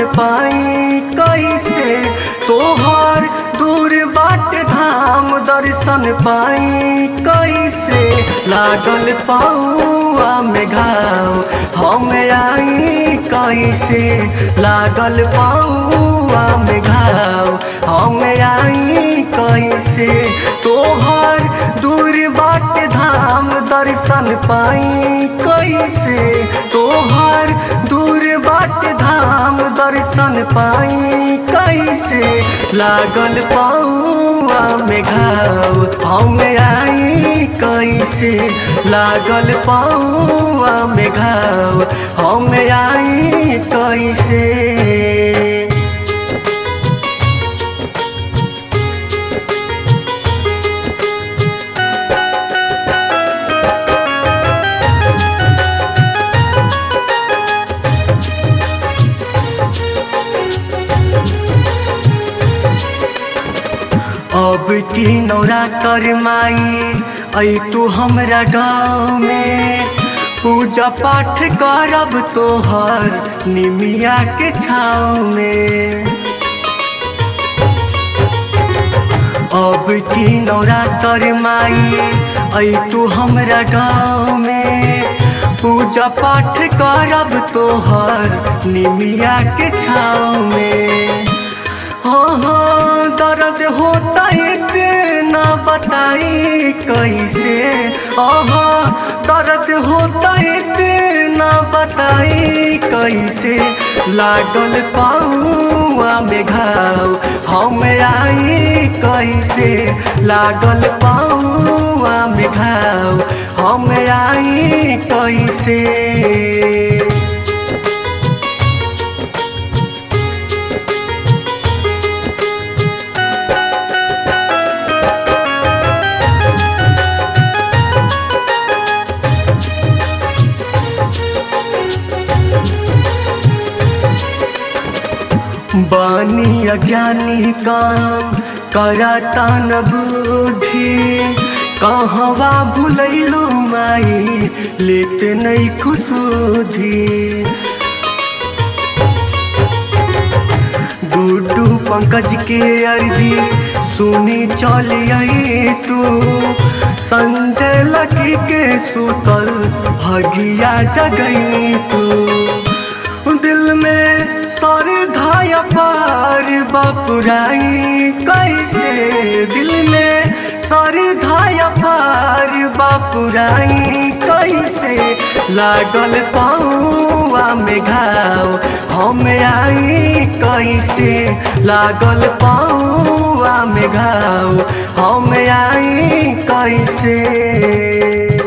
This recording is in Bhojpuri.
पाई कैसे तोहर दूर बाट धाम दर्शन पाई कैसे लागल पाऊआ में घाव हम आई कैसे लागल पाऊआ में घाव हम आई कैसे तोहर दूर बाट धाम दर्शन पाई कैसे तोहर दूर बाट धाम दर्शन पाई कैसे लागल पाऊआ में घाव हम आई कैसे लागल पाऊआ में घाव हम आई कैसे अब की नौरा कर माई ऐ तू हमरा गाँव में पूजा पाठ करब तोहर निमिया के छाँव में अब की नौरा कर माई ऐ तू हमरा गाँव में पूजा पाठ करब तोहर निमिया के छाँव में हो हो दर्द होता इतना बताई कैसे ओहो दर्द होता इतना बताई कैसे लागल पाऊआ में घाव हम आई कैसे लागल पाऊआ में घाव हम आई कैसे बानी अज्ञानी काम करता न बुद्धि कहवा भुलैलो माई लेते नहीं खुशुधी डूडू पंकज के अर्जी सुनी चल आई तू संजय लकी के सुतल भगिया जगई तू दिल में सर धाया पार बापुराई कैसे दिल में सर धाया पार बापुराई कैसे लागल पाऊआ में घाव हम आई कैसे लागल पाऊआ में घाव हम आई कैसे